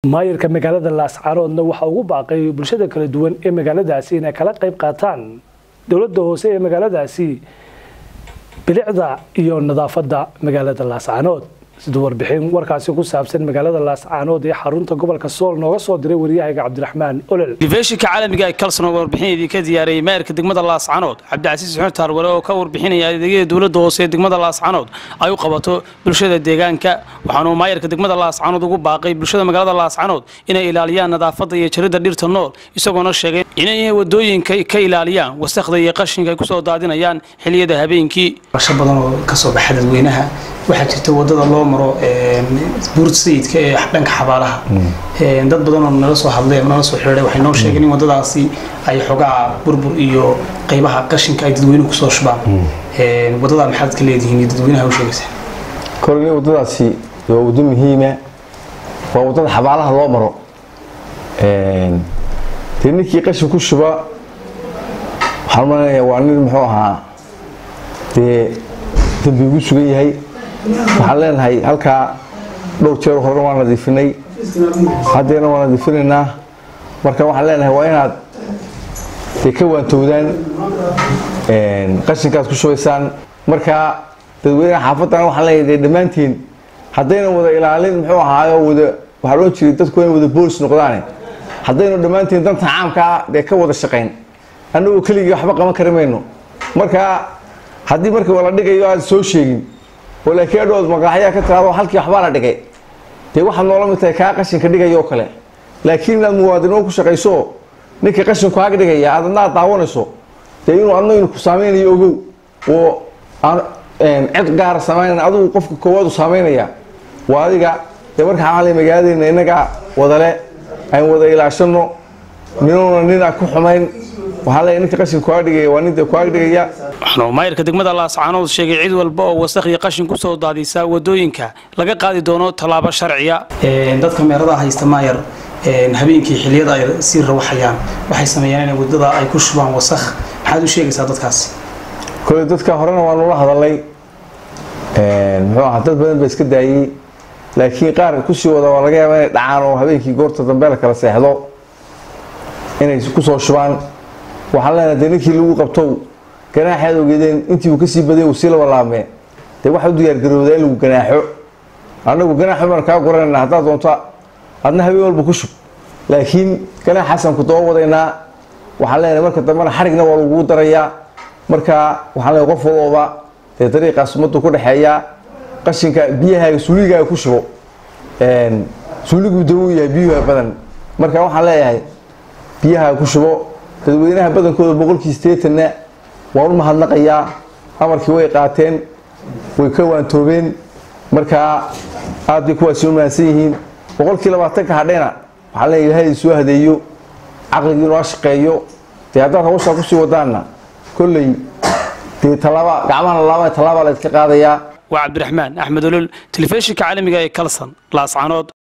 maayirka magaalada laascaanoodna waxaa ugu baaqay bulshada kala duwan ee magaaladaasi inay kala qayb qaataan dowladda hoose ee magaaladaasi bilicda iyo nadaafadda magaalada laascaanood siduu warbixin warkaasi ku saabsan magaalada laascaanood ee xarunta gobolka sool nooga soo diray wariyahayga cabdiraxmaan olol telefishinka caalamiga ee kalson oo warbixinadii ka diyaariyey maayirka degmada laascanood cabdicasiis xuseen taarware oo ka warbixinaya adeegyada dowladda hoose ee degmada laascanood ay u qabato bulshada deegaanka waxaanuu maayirka degmada laascanood ugu baaqay bulshada magaalada laascanood inay ilaaliyaan nadaafadda iyo jaridda dhirta nool isagoona sheegay inay wadooyinka ka ilaaliyaan wasakhda iyo qashinka ay kusoo daadinayaan xiliyada habeenkii qorsho badan oo kasoo baxa dadweynaha waxaa jirta wadada loo maro buurta sayidka ee dhanka xabaalaha dad badan oo nala soo hadlay ama nala soo xiriiray waxay noo sheegeen in wadadaasi ay xogaa burbur iyo qaybaha qashinka ay dadweynuhu kusoo shubaan wadada maxaad ka leedihiin iyo dadweynaha u sheegaysaa kolni wadadaasi waa wado muhiima waa wadada xabaalaha loo maro dee ninkii qashin ku shuba waxaan malanaya waa nin muxuu ahaa dee dambi ugu sugan yahay waxaan leenahay halkaa dhowr jeer horena waa nadiifinay haddeena waa nadiifinaynaa marka waxaan leenahay waa inaad dee ka waantowdaan qashinkaad ku shubaysaan marka dadweynaha xaafaddan waxaan leeyahay dee dhammaantiin haddayna wada ilaalin muxuu ahaayo wada waxaa loo jiray dadku inay wada boolis noqdaane haddaynu dhammaantiin danta caamkaa dee ka wada shaqayn annagoo keligii waxba qaban kari mayno marka haddii marka wala dhigayo aad soo sheegin oo laakiin adhood maqaaxyaa ka tiraado halkii waxbaa la dhigay dee waxaad noola mid tahay kaa qashinka dhigaya oo kale laakiin inaad muwaadinimo ku shaqayso ninka qashinku aaga dhigaya aad adna aad daawanayso dee inuu adna inu ku saameynayo ogow oo aan cid gaara samaynan adigu qofka koowaad u saameynaya waa adiga dee marka xaalay magaaladeena innaga wadale aan wada ilaashano minuuna nin aan ku xumayn waxaa leeyahay ninka qashin kuaga dhigaya waa ninta kuaga dhigaya waxaanuu maayirka degmada laascaanood sheegay cid walba oo wasakh iyo qashin kusoo daadisa wadooyinka laga qaadi doono tallaabo sharciya dadka meeradaha haysta maayar habeenkii xiliyada ay sii rawaxayaan waxay sameeyaan inay wadada ay ku shubaan wasakh maxaad u sheegaysaa dadkaas kole dadka horena waa nula hadalay muxuu ahaa dad badan ba iska daayey laakiin qaar kusii wada waa laga yaaba inay dhacaan oo habeenkii goorta dambe la kala seexdo inay kusoo shubaan waxaan leenahay dee ninkii lagu qabtow ganaaxaad ogeedeen intii uu kasii baday uu sii laba laabmee dee waxa u diyaargaroodaa in lagu ganaaxo annagu ganaaxo baan kaa guranayna haddaad doonto adna habeen walba ku shub laakiin ganaaxaasaan ku daba wadaynaa waxaan leenahay marka dambena xarigna waa lagugu darayaa marka waxaan leenahay qof walooba dee dariiqaas ummaddu ku dhexeeyaa qashinka biyahaaga suuligaaga ku shubo suuliguu dawo yahay biyuha badan marka waxaan leeyahay biyahaaga ku shubo dadweynaha badankooda boqolkii sideetanna waan u mahadnaqayaa amarkii way qaateen way ka waantoobeen markaa aad bay kuwaasi u mahadsan yihiin boqolkii labaatanka hadhayna waxaa leeyahay ilaahay soo hadeeyo caqligii noo shaqeeyo dee haddaad hawshaa kusii wadaanna kolley dee tallaaba gacmahana laaba tallaabaa la iska qaadayaa waa cabdiraxmaan axmed olol telefishinka caalamiga ee kalson laascanood